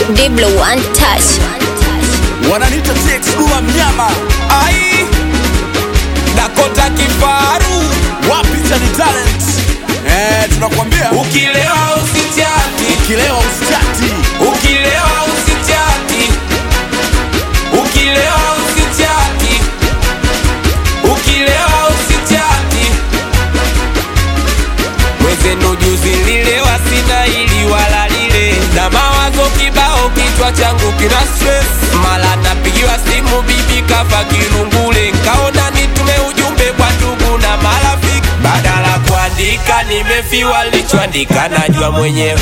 Diblo one touch. wananita TX Dula mnyama ai Dakota kifaru wapi chani talent eh, tunakwambia Ukilewa usichati, ukilewa usitati ukilewa usichati, ukilewa usichati, ukilewa usichati. Mwezenu juzi nililewa, sina ili wala lile, na mawazo kibao, kichwa changu kina stress. Mala napigiwa simu, bibi kafa kirungule, nkaona nitume ujumbe kwa ndugu na marafiki, badala kuandika nimefiwa, lichoandika najua mwenyewe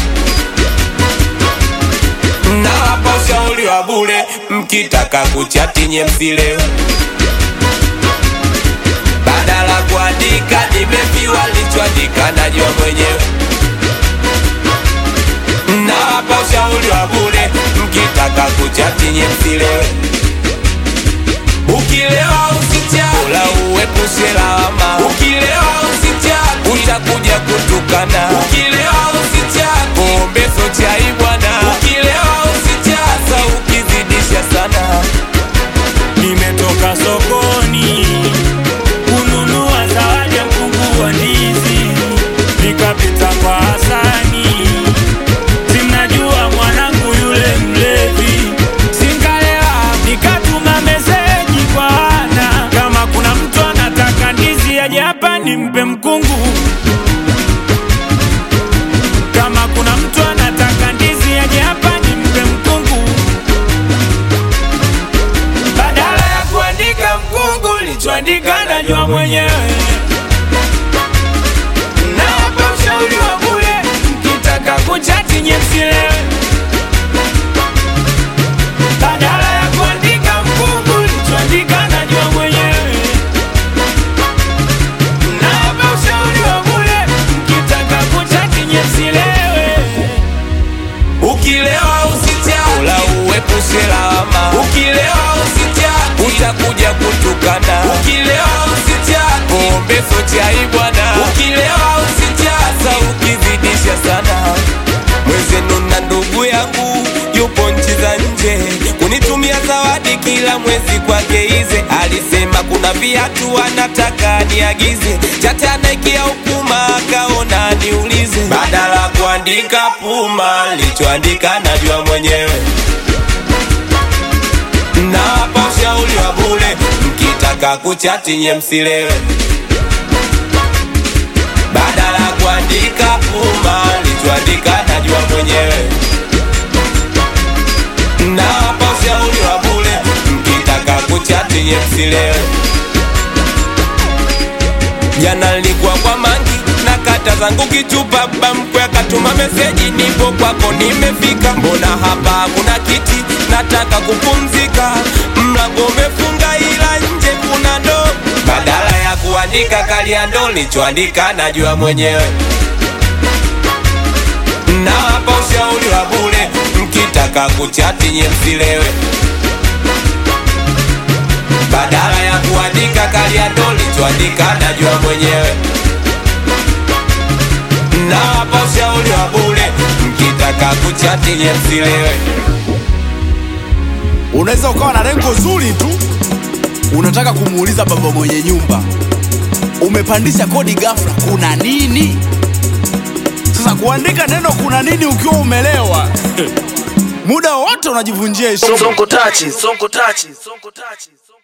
nawapa ushauri wa bure, mkitaka kuchati nye msilewe, badala kuandika nimefiwa, lichoandika najua mwenyewe. Nawapa ushauri wa bure, mkitaka kuchati nye msilewe, ukilewa usichati, ula uepushe lawama, ukilewa usichati, utakuja kutukana, ukilewa usichati, pombe so chai bwana, ukilewa usichati, sa ukizidisha sana Nimetoka sokoni kununua zawadi ya mkungu wa ndizi, nikapita kwa Hasani, simnajua mwanangu yule mlevi, sinkalewa, nikatuma meseji kwa Ana, kama kuna mtu anataka ndizi aje hapa nimpe mkungu, kama kuna mtu anataka ndizi aje hapa nimpe mkungu. badala ya kuandika mkungu lichoandika najua mwenyewe nawapa ushauri wa bure mkitaka kuchati nye msilewe badala ya kuandika mkungu lichoandika najua mwenyewe nawapa ushauri wa bure mkitaka kuchati nye msilewe Ukilewa usichati, ula uepushe lawama. Ukilewa usichati, utakuja kutukana. Ukilewa usichati, pombe so chai bwana. Ukilewa usichati, sa ukizidisha sana. Mwezenu na ndugu yangu yupo nchi za nje, kunitumia zawadi kila mwezi kwake ize. Alisema kuna viatu anataka niagize, chate anaikia ukuma akaona niulize, badala kuandika Puma lichoandika najua mwenyewe. Nawapa ushauri wa bure, mkitaka kuchati nye msilewe, badala kuandika Puma lichoandika najua mwenyewe. Nawapa ushauri wa bure, mkitaka kuchati nye msilewe. Jana nilikuwa kwa mangi na kata zangu kichupa, baba mkwe akatuma meseji, nipo kwako nimefika. Mbona hapa kuna kiti, nataka kupumzika, mlango umefunga ila nje kuna ndoo. Badala ya kuandika kalia ndo lichoandika najua mwenyewe. Nawapa ushauri wa bure, mkitaka kuchati nye msilewe badala ya kuandika kalia ndo lichoandika najua mwenyewe. Nawapa ushauri wa bure, mkitaka kuchati nye msilewe. unaweza ukawa na lengo zuri tu unataka kumuuliza baba mwenye nyumba umepandisha kodi ghafla kuna nini sasa kuandika neno kuna nini ukiwa umelewa muda wote unajivunjia heshima Sonko tachi, sonko tachi, sonko tachi, sonko